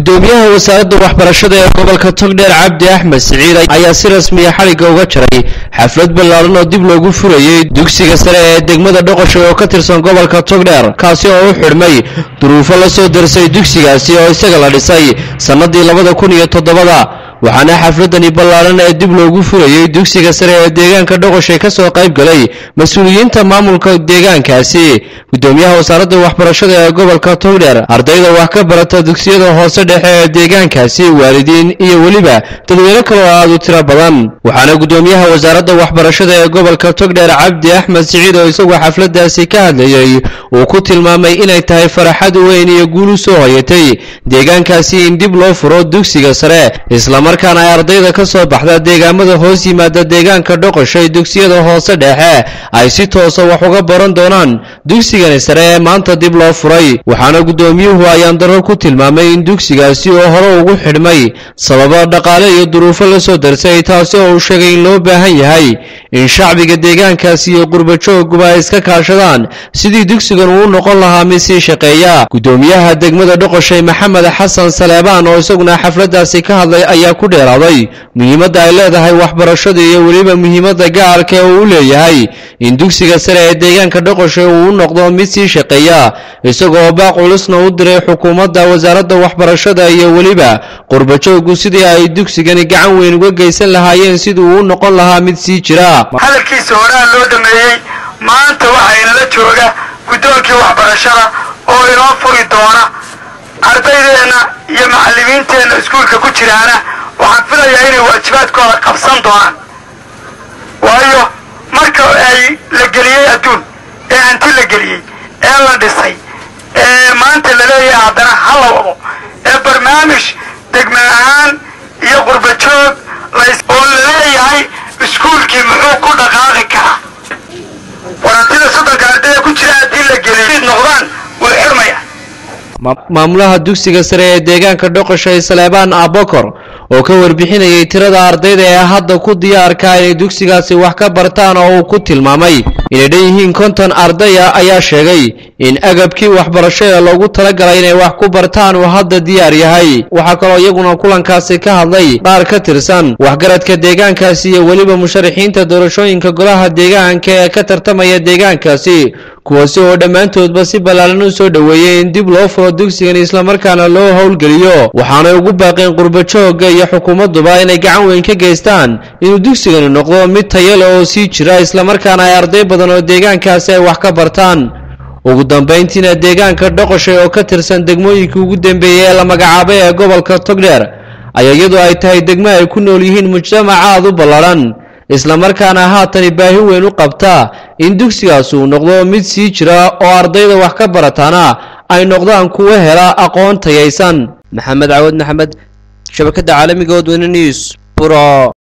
gudoomiyaha wasaaradda waxbarashada ee gobolka togdheer cabdi axmed siciid ayaa si rasmiya xadhigga uga jaray xaflad ballaaran oo dib loogu furayey dugsiga sare ee degmada dhoqosha oo ka tirsan gobolka togdheer kaasi oo u xidhmay duruufo la soo darsay dugsigaasi oo isaga la dhisay sannadii labada kun iyo toddobada waxaana xafladani ballaaran ee dib loogu furayey dugsiga sare ee deegaanka dhoqoshay ka soo qayb galay mas-uuliyiinta maamulka deegaankaasi gudoomiyaha wasaaradda waxbarashada ee gobolka togdheer ardayda wax ka barata dugsiyada hoose dhexe ee deegaankaasi waalidiin iyo weliba dadweyne kale oo aad u tiro badan waxaana gudoomiyaha wasaaradda waxbarashada ee gobolka togdheer cabdi axmed siciid oo isaguo xafladaasi ka hadlayey uu ku tilmaamay inay tahay faraxad weyn iyo guul u soo hayatay deegaankaasi in dib loo furo dugsiga sare islamarkaana ay ardayda ka soo baxda deegaamada hoos yimaada deegaanka dhoqoshay dugsiyada hoose dhexe ay si toosa wax uga baran doonaan dugsigani sare ee maanta dib loo furay waxaana gudoomiyuhu ayaan daro ku tilmaamay in dugsigaasi oo hore ugu xidhmay sababo dhaqaale iyo duruufo la soo darsay taasi oo uu sheegay in loo baahan yahay in shacbiga deegaankaasi iyo qurbajooguba ay iska kaashadaan sidii dugsigan uu noqon lahaa mid sii shaqeeya gudoomiyaha degmada dhoqoshay maxamed xasan saleebaan oo isaguna xafladaasi ka hadlay ayaa ku dheeraaday muhiimadda ay leedahay waxbarashada iyo weliba muhiimadda gaarka ee uu u leeyahay in dugsiga sare ee deegaanka dhoqoshay uu u noqdo mid sii shaqeeya isagoo baaq culusna u diray xukuumadda wasaaradda waxbarashada iyo weliba qurbajoogu sidii ay dugsigani gacan weyn uga geysan lahaayeen sidii uu u noqon lahaa mid sii jira hadalkiisa horaa loo dhameeyey maanta waxaa inala jooga guddoonkii waxbarashada oo inoo furi doona ardaydeenna iyo macallimiinteenna iskuulka ku jiraana waxaan filayaa inay waajibaadkooda qabsan doonaan waayo marka ay la geliyey adduun ee hanti la geliyey ee la dhisay ee maanta la leeyahay haddana ha la wado ee barnaamij degme ahaan iyo qurbajoog oo la leeyahay iskuulkii muxuu ku dhaqaaqi karaa warantida soddonka ardayda ku jira haddii la geliy noqdaan way xirmaya maamulaha dugsiga sare ee deegaanka dhoqoshay saleebaan abokor oo ka warbixinayay tirada ardayda ee hadda ku diyaarka inay dugsigaasi wax ka bartaan oo uu ku tilmaamay inay dhan yihiin konton ardaya ayaa sheegay in agabkii waxbarasho ee loogu talagalay inay wax ku bartaan uu hadda diyaar yahay waxaa kaloo iyaguna kulankaasi ka hadlay qaar ka tirsan waxgaradka deegaankaasi iyo weliba musharaxiinta doorashooyinka golaha deegaanka ee ka tartamaya deegaankaasi kuwaasi oo dhammaantoodba si ballaaran u soo dhoweeyey in dib loo furo dugsigan islamarkaana loo howlgeliyo waxaanay ugu baaqeen qurbajooga iyo xukuumadduba inay gacan weyn ka geystaan inuu dugsigani noqdo mid tayale oo sii jira islamarkaana ay arday badan oo deegaankaasi ay wax ka bartaan ugu dambayntiina deegaanka dhoqoshay oo ka tirsan degmooyinkii ugu dambeeyey ee la magacaabay ee gobolka togdheer ayaa iyadoo ay tahay degmo ay ku nool yihiin mujtamac aad u ballaadhan islamarkaana haatani baahi weyn u qabta in dugsigaas uu noqdo mid sii jira oo ardayda wax ka barataana ay noqdaan kuwa hela aqoon tayaysan maxamed cawad maxamed shabakadda caalamiga odweyne news buro